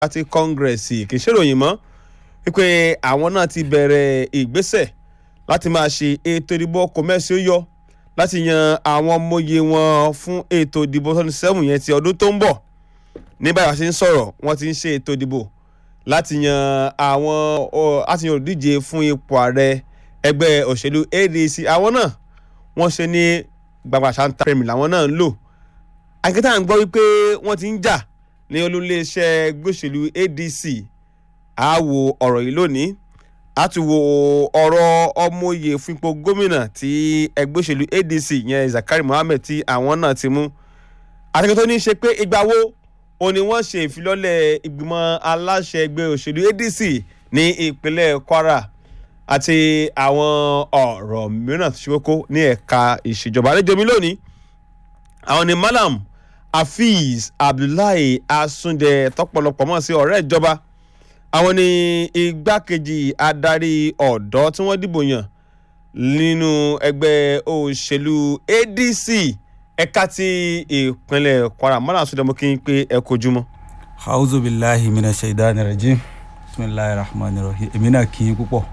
Party Congress kì í ṣèròyìn mọ́ wípé àwọn náà ti bẹ̀rẹ̀ ìgbésẹ̀ láti máa ṣe ètò ìdìbò kọ̀mẹ́sì ó yọ láti yan àwọn ọmọye wọn fún ètò ìdìbò twenty seven yẹn ti ọdún tó ń bọ̀ ní báyìí a ṣe ń sọ̀rọ̀ wọ́n ti ń ṣe ètò ìdìbò láti yan àwọn láti yan olùdíje fún ipò ààrẹ ẹgbẹ́ òṣèlú ADC àwọn náà wọ́n ṣe ní gbàgbà ṣáńtà pẹ̀mí làwọn náà ń lò akẹ́tà ń gbọ́ wípé wọ́n ti ń jà ní olúléeṣẹ́ gbòṣèlú ADC a wo ọ̀rọ̀ yìí lónìí a tún wo ọ̀rọ̀ ọmọye fún ipò gómìnà tí ẹgbẹ́ òṣèlú ADC yẹn Zakari Mohammed tí àwọn náà ti mú àtẹ̀kẹ́ tó ní í ṣe pé ìgbà wo òun ni wọ́n ṣe ìfilọ́lẹ̀ ìgbìmọ̀ aláṣẹ ẹgbẹ́ òṣèlú ADC ní ìpínlẹ̀ Kwara àti àwọn ọ̀rọ̀ mìíràn tó ṣe kókó ní ẹ̀ka ìṣèjọba àlejò mi lónìí àwọn ni Malam Hafiz Abdullahi Asunde tọpọlọpọ mọ̀ sí ọ̀rẹ́ ìjọba àwọn ni igbákejì adarí ọ̀dọ́ tí wọ́n dìbò yàn nínú ẹgbẹ́ òṣèlú ADC ẹ̀ka ti ìpínlẹ̀ Kwara Malam Asunde mo kí n pé ẹ kojúmọ́. auzu billahi mina shaidani rajim bisimilahi rahman rahim èmi náà kí n púpọ̀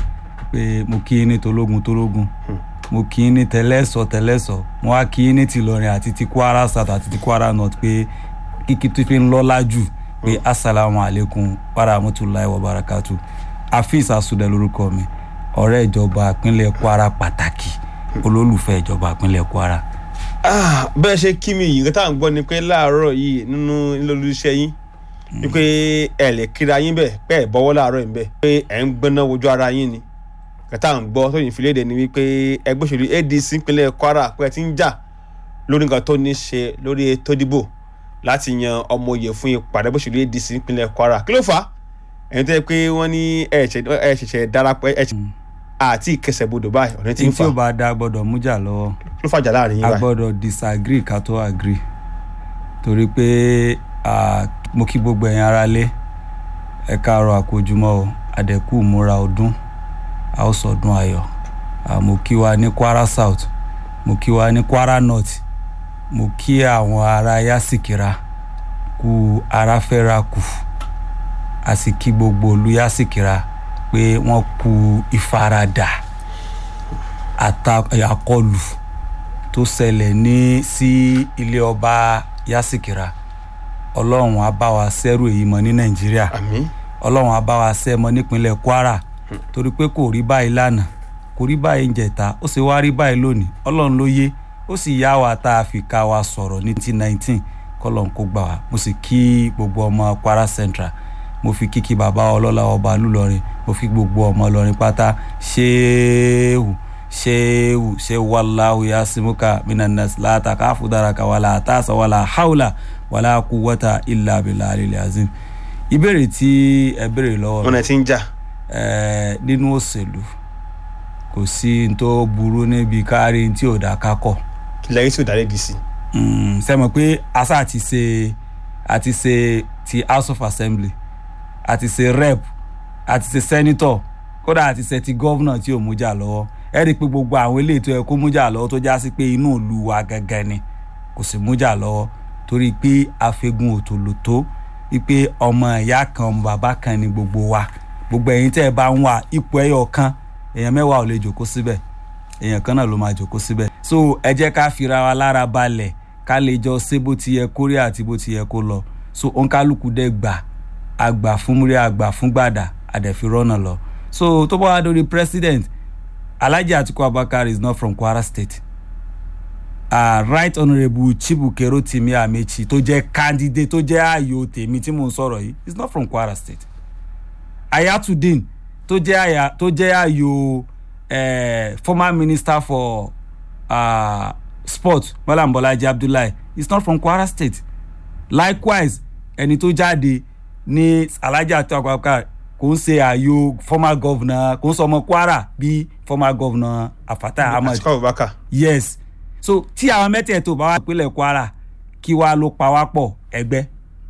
pé mo kí n ní tológun tológun mo kí n ní tẹlẹ́sọ̀ tẹlẹ́sọ̀ mo wá kí n ní tìlọrin àti ti Kwara South àti ti Kwara North pé kíkí tó fi ń lọ́lá jù pé asalaamu alaykum warahmatulahi wabarakatu Afeez Asude lórúkọ mi ọ̀rẹ́ ìjọba ìpínlẹ̀ Kwara pàtàkì olólùfẹ́ ìjọba ìpínlẹ̀ Kwara. bẹ́ẹ̀ ṣe kí mi yìí nǹkan tá à ń gbọ́ ni pé láàárọ̀ yìí nínú nílòlú iṣẹ́ yín wípé ẹ lè kíra yín bẹ́ẹ̀ pé ẹ bọ́wọ́ láàárọ̀ yìí bẹ́ẹ̀ pé ẹ̀ ń gbóná wojú ara yín ni kẹta à ń gbọ́ tó yìn fi léde ni wípé ẹgbẹ́ òṣèlú ADC ìpínlẹ̀ Kwara pé ẹ ti ń jà lórí nǹkan tó ní ṣe lórí ètò ìdìbò láti yan ọmọ oyè fún ipò ààrẹ òṣèlú ADC ìpínlẹ̀ Kwara kí ló fà á ẹ̀yin tó yẹ pé wọ́n ní ẹ ṣẹ̀ṣẹ̀ darapọ̀ ẹ àti ìkẹsẹ̀bodò báyìí ọ̀nà tí ń tí fà ó bá dá gbọ́dọ̀ mújà lọ́wọ́ ló fàjà láàrin yín a báyìí. gbọ́dọ̀ disagree ká tó agree torí pé ah, mo kí gbogbo ẹ̀yin ará lé ẹ káàárọ̀ àkójúmọ́ o àdẹ̀kù múra ọdún a ó sọdún ayọ̀ Ah, mo kí wa ní Kwara South mo kí wa ní Kwara North mo kí àwọn ará Yásìkìrà kú ara fẹ́ra kù a sì kí gbogbo olú Yásìkìrà pé wọ́n kú ìfaradà ata- àkọlù tó ṣẹlẹ̀ ní sí ilé ọba Yásìkìrà ọlọ́run á bá wa ṣẹ́rù èyí mọ́ ní Nàìjíríà àmín ọlọ́run á bá wa ṣẹ́ mọ́ nípínlẹ̀ Kwara torí pé kò rí báyìí lánàá kò rí báyìí njẹta ó sì wá rí báyìí lónìí ọlọ́run ló yé ó sì yá wa tá a fi ká wa sọ̀rọ̀ ní ti nineteen kọ́lọ́n kó gbà wá mo sì kí gbogbo ọmọ Kwara Central mo fi kíkí bàbá ọlọ́lá ọba lùlọrin mo fi gbogbo ọmọ Ìlọrin pátá ṣéèwù ṣéèwù ṣéèwù wàláhù yasimuka minanas láta káfù daraka wàlà àtàṣà wàlà haúlà wàlà kúwọ́tà ìlà abilà àlìlẹ̀ azim ìbéèrè tí ẹ béèrè lọ́wọ́ mi wọn ẹ ti ń jà eh, nínú òṣèlú kò sí n tó burú níbi kárí tí ò dá kákọ̀ lẹ́yìn tí ò dá ADC sẹ́mọ̀ pé asa àti ṣe àti ṣe ti House of Assembly àti ṣe rep àti ṣe senator kódà àti ṣe ti governor tí ò mú jà lọ́wọ́ ẹ rí i pé gbogbo àwọn eléyìí tó yẹ kó mú jà lọ́wọ́ tó já sí pé inú ìlú wa gangan ni kò sì mú jà lọ́wọ́ torí pé afẹ́gun òtòlótó wípé ọmọ ìyá kan ọmọ bàbá kan ni gbogbo wa gbogbo ẹ̀yin tẹ́ ẹ bá ń wà ipò ẹyọ kan èèyàn mẹ́wàá ò lè jòkó síbẹ̀ èèyàn kan náà ló máa jòkó síbẹ̀ so ẹ jẹ́ ká fira wa lára balẹ̀ ká lè jọ ṣe bó ti yẹ kó rí àti bó ti yẹ kó lọ so òǹkálùkù dẹ̀ gbà àgbà fún múrí àgbà fún gbàdà àdẹ̀fi rọ́nà lọ so tó bá wá dórí president Alhaji Atiku Abubakar is not from Kwara State uh, right honourable Chibuke Rotimi Amechi tó jẹ́ candidate tó jẹ́ ààyò tèmi tí mò ń sọ̀rọ̀ yìí is not from Kwara State Ayatudeen tó jẹ́ àyà tó jẹ́ ààyò eh, former minister for uh, sport Malam Bolaji Abdullahi is not from Kwara State likewise ẹni tó jáde ní Alhaji Atiku Abubakar kò ń ṣe ààyò former governor kò ń sọ ọmọ Kwara bí former governor Afatai Ahmed Atiku Abubakar yes so tí àwọn mẹ́tẹ̀ẹ̀tò bá wà pínlẹ̀ Kwara kí wàá ló pa wá pọ̀ ẹgbẹ́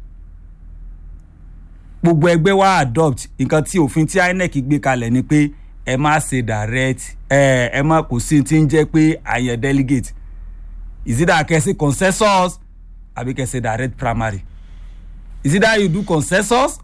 gbogbo ẹgbẹ́ wa adopt nǹkan tí òfin tí INEC gbé kalẹ̀ ni pé ẹ má ṣe direct ẹ ẹ má kò sí ti ń jẹ́ pé àyàn delegate is it that kẹ́sì consensus àbí kẹ́sì direct primary is either you do consensus